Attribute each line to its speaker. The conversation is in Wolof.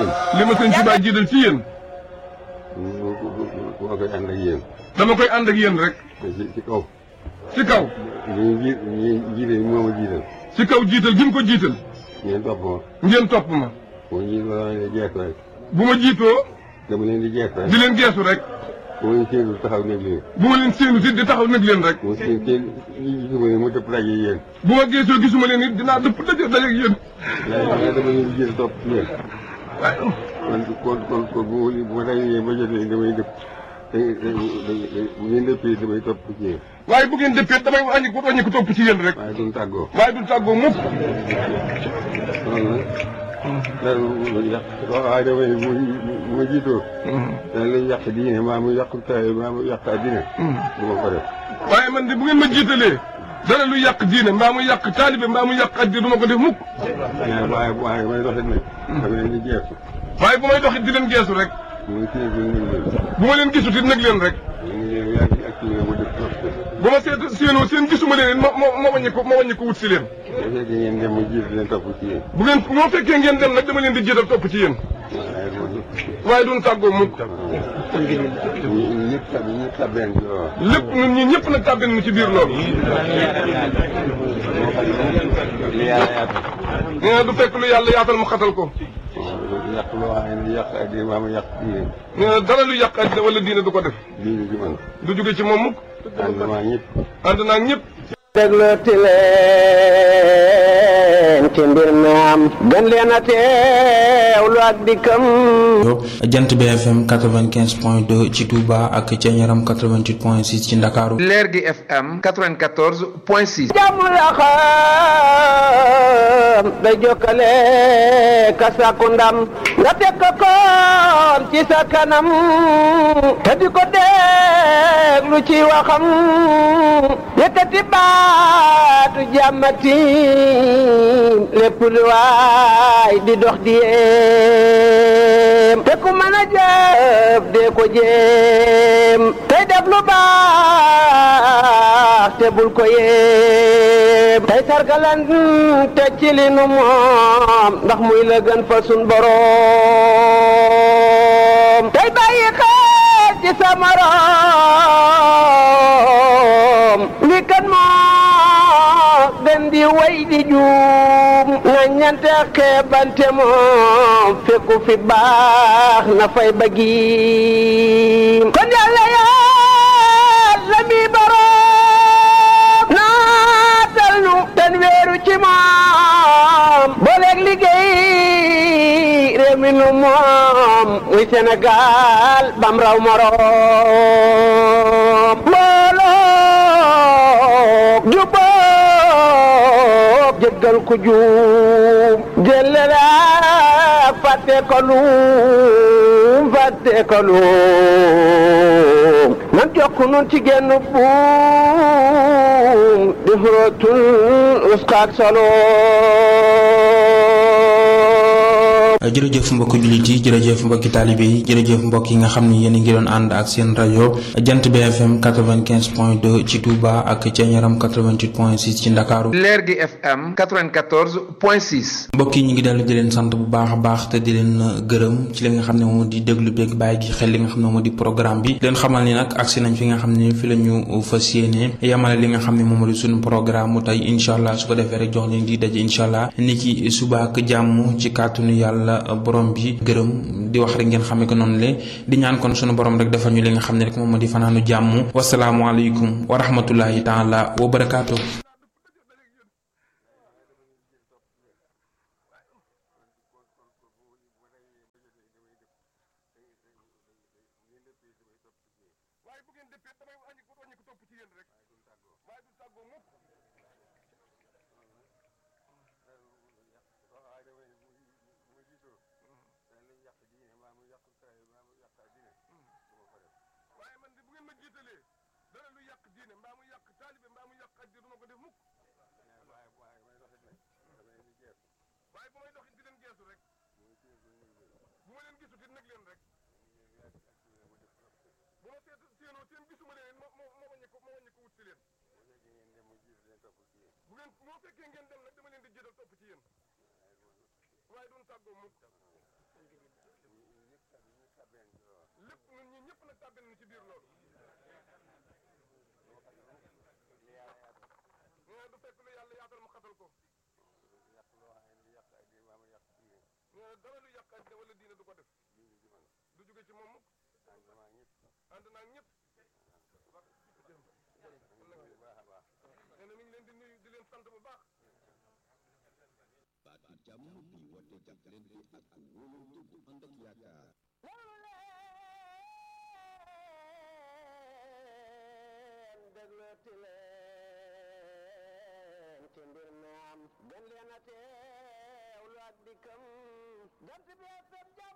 Speaker 1: yéen.
Speaker 2: li ma sëñ Tuubaa jiital ci yéen
Speaker 1: moo koy ànd ak yéen.
Speaker 2: dama koy ànd ak yéen rek
Speaker 1: te ci ci kaw.
Speaker 2: ci kaw
Speaker 1: ñu ji ñu jiite moo ma jiital.
Speaker 2: ci kaw jiital gi mu ko jiital
Speaker 1: ngeen topp ma.
Speaker 2: ngeen topp ma
Speaker 1: boo ñu la leen di jeex rek.
Speaker 2: bu ma jiitoo
Speaker 1: dama leen di jeex rek.
Speaker 2: di leen geesu rek
Speaker 1: bu ma séenu taxaw nekk leen.
Speaker 2: bu ma leen séenu si di taxaw nag leen rek
Speaker 1: bu ma seen seen gisuma leen mu dëpp daje yéen.
Speaker 2: bu ma geesoo gisuma leen it dinaa dëpp daje daje ak yéen
Speaker 1: waaye dama leen di jiital topp ci yéen.
Speaker 2: waaye
Speaker 1: kon kon kon kon bu ma bu ma dajee ba jotee damay dëpp. te te bu ngeen dëppee damay topp ci yéen.
Speaker 2: waaye bu ngeen dëppee damay wàññi ko wàññi ko topp ci yéen rek
Speaker 1: waaye duñ tàggoo.
Speaker 2: waaye du tàggoo mukk
Speaker 1: loolu nag. dara lu yàq waaye damay bu bu ma jiitoo. dana lay yàq diine maa mu yàq taay maa mu yàq addina. du ma ko def.
Speaker 2: waaye man de bu ngeen ma jiitalee dara lu yàq diine mbaa mu yàq taalibe mbaa mu yàq addi du ma ko def mukk
Speaker 1: waaye waaye waaye may doxit nag. dama leen di jeexu.
Speaker 2: waaye bu may doxit di leen geesu rek
Speaker 1: muy kii bi ñu ngi
Speaker 2: bu ma leen gisut it nag leen rek
Speaker 1: ñu ngi leen yaa ngi activé mu def trop.
Speaker 2: bu ma seet séenoo seen gisuma leen it ma ma ma wàññi ko ma wàññi ko wut si leen
Speaker 1: bu fekkee ngeen dem mu jiitu leen topp ci yéen.
Speaker 2: bu ngeen moo fekkee ngeen dem nag dama leen di jiital topp ci yéen
Speaker 1: waaye loolu.
Speaker 2: waaye duñ tàggoo mukk
Speaker 1: ñu ñëpp tab ñëpp tabeen ci loolu.
Speaker 2: lépp ñun ñi ñëpp nag tàbbin nu ci biir loolu
Speaker 1: li yàlla yaatal.
Speaker 2: nee na du fekk lu yàlla yaatal mu xatal ko
Speaker 1: yàq loo xam ne yàq addina maa mu yàq diine.
Speaker 2: nee na dara lu yàq addina wala diine du ko def
Speaker 1: diine ji man.
Speaker 2: du jóge ci moom mukk
Speaker 1: ànd maa ñëpp.
Speaker 2: ànd naa ak ñëpp
Speaker 3: déglooti leen ci mbir mi am gën leen a teewlu ak dikkam
Speaker 4: jant BFM 95 point 2 ci Touba ak ca Ñaram 88 point 6 ci Ndakaaru
Speaker 5: leer gi FM 94 point 6.
Speaker 3: jàmm la xam day jokkale ka sàkku ndam nga teg ko koon ci sa kanam te di ko déglu ci waxam yëkkati baatu jàmmati lépp lu waay di dox di yéem te ku mën a jëf dee ko jéem tey def lu baax te bul ko yéem tey sargalan te ci li nu moom ndax muy la gën fa sun boroom tey bàyyi xel ci sa morom li kan moo gën di way di juum na ñante xeebante moom fekku fi baax na fay bëggiim kon yàlla yàlla mi boroom naatal nu ten weeru ci moom booleeg liggéey réew mi nu moom muy Sénégal bam raw moroom mbooloo jubóob jéggal ku juum jëlale ak fàtte ko luum fàtte ko luum nan jokk nun ci genn buum di xurootul uskaak solo
Speaker 4: jërëjëf mbokki jullit yi jërëjëf mbokki taalibe yi jërëjëf mbokk yi nga xam ni yéen a ngi doon ànd ak seen rajo jant BFM 95 point 2 ci Touba ak ca Ñaram 88 point 6 ci Ndakaaru
Speaker 5: leer gi FM 94 point 6.
Speaker 4: mbokk yi ñu ngi dellu di leen sant bu baax a baax te di leen gërëm ci li nga xam ne moom di déglu beeg bàyyi gi xel li nga xam ne moom di programme bi leen xamal ni nag agsi nañ fi nga xam ne fi la ñu fas yéene yamale li nga xam ne moom di suñu programme mu tey incha allah su ko defee rek jox leen di daje incha allah ni ki suba ak jàmm ci kàttanu yàlla borom bi gërëm di wax rek ngeen xamee ko noonu le di ñaan kon sunu borom rek defal ñu li nga xam ne rek moom di fanaanu jàmm wasalaamualeykum wa rahmatullahi taala wa barakaatu.
Speaker 2: waaye bu ngeen dëppee damay wàññi ko wàññi ko topp ci yéen rek waaye du tàggoo mukk
Speaker 1: waaye damay bu bu ma jiitoo. dana lay yàq diine maa mu yàq taay maa mu yàq addina. du ma ko def.
Speaker 2: waaye man de bu ngeen ma jiitalee dara lu yàq diine mbaa mu yàq taalibe mbaa mu yàq addi du ma ko def mukk
Speaker 1: waaye waaye may doxit nag. dama leen di jeexu.
Speaker 2: waaye bu may doxit di leen geesu rek
Speaker 1: muy kii bi ñu ngi
Speaker 2: bu ma leen gisut it nag leen rek
Speaker 1: yaa ngi activé mu def trop.
Speaker 2: bu ma seet séenoo seen gisuma leen it ma ma ma wàññi ko ma wàññi ko wut si leen
Speaker 1: bu fekkee ngeen dem mu jiitu leen topp ci yéen.
Speaker 2: bu ngeen moo fekkee ngeen dem nag dama leen di jiital topp ci yéen waaye duñ tàggoo mukk
Speaker 1: ñu tàbbeen ci loolu
Speaker 2: lépp ñun ñi ñëpp nag tàbbin nañu ci biir loolu
Speaker 1: li yàlla yaatal
Speaker 2: nee na du fekk lu yàlla yaatal mu xatal ko
Speaker 1: yàq loo xam ne yàq ay di maam yàq diine
Speaker 2: nee na dara lu yàq àddina wala diine du ko def
Speaker 1: diine ji man
Speaker 2: du jóge ci moom mukk
Speaker 1: ànd maa ñëpp
Speaker 2: ànd naa ak ñëpp
Speaker 1: bu baax a baax
Speaker 2: nee na mi ngi leen di nuyu di leen sant bu baax
Speaker 6: baatu jàmm bi woote jàppalante ak wóolante bu ànd ak yaakaar
Speaker 3: loolu leen déglooti leen ci mbir mi am gën leen a teewlu ak dikkam jant bi FM jàmm